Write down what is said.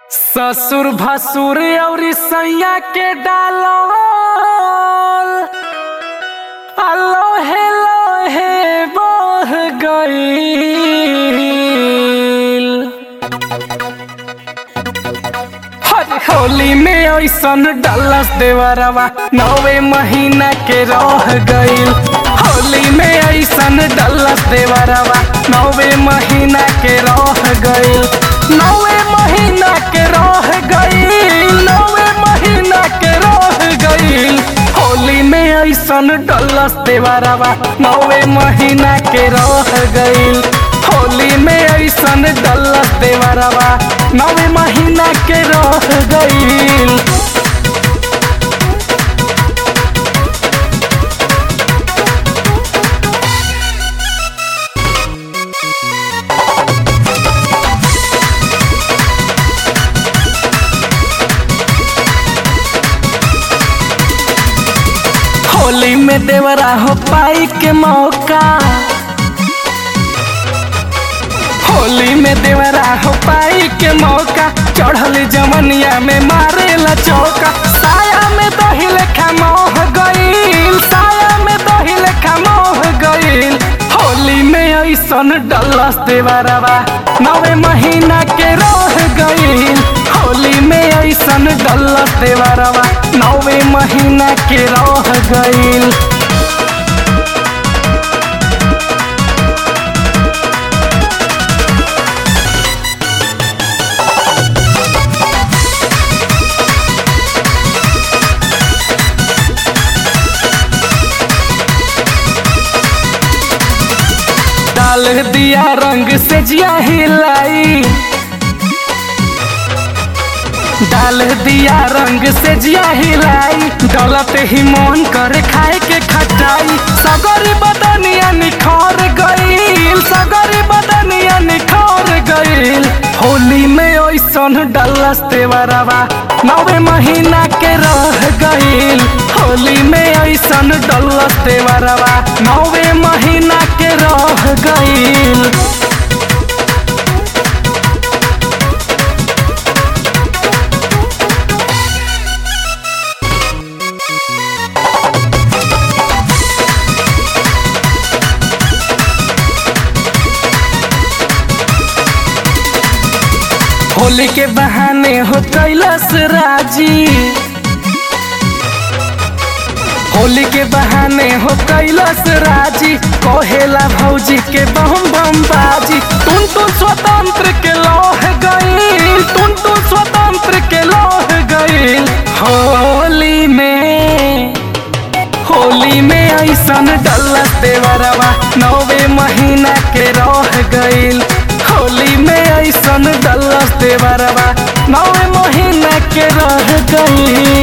ससुर भसुर अउरी सैया के डालल अलोहे लोहे बह गईल हर होली में ऐसन डलस देवरवा नवे महीना के रह गईल होली में ऐसन डलस देवरवा नवे महीना के रह गईल नवे महीना के रह गईल नवे महीना के रह गईल होली में ऐसन डलस देवरवा नवे महीना के रह गईल होली में ऐसन डलस देवरवा नवे महीना के रह गईल होली में देवरा हो पाई के मौका होली में देवरा हो पाई के मौका चढ़ल जमनिया में मारेला चौका साया में दही लेखा मोह गईल साया में दही लेखा मोह गईल होली में ऐसन डलस देवरवा नवे महीना के रह गईल होली में ऐसन डलस देवरवा नवे महीना के रह गईल डाल दिया रंग से जिया हिलाई डाल दिया रंग से जिया हिलाई डलत ही मन करे खाए के खटाई सगरी बदनिया निखर गईल सगरी बदनिया निखर गईल होली में ऐसन डलस तेवरवा नवे महीना के रह गईल होली में ऐसन डलस तेवरवा नवे महीना के रह गईल होली के बहाने हो कैलाश राजी होली के बहाने हो कैलाश राजी कहेला भौजी के बम बम बाजी तुम तुम स्वतंत्र के लोह गईल तुम तुम स्वतंत्र के लोह गईल होली में होली में ऐसन डलस देवरवा नवे महीना के रह गईल होली में ऐसन डलस देवरवा नवे महीना के रह गईल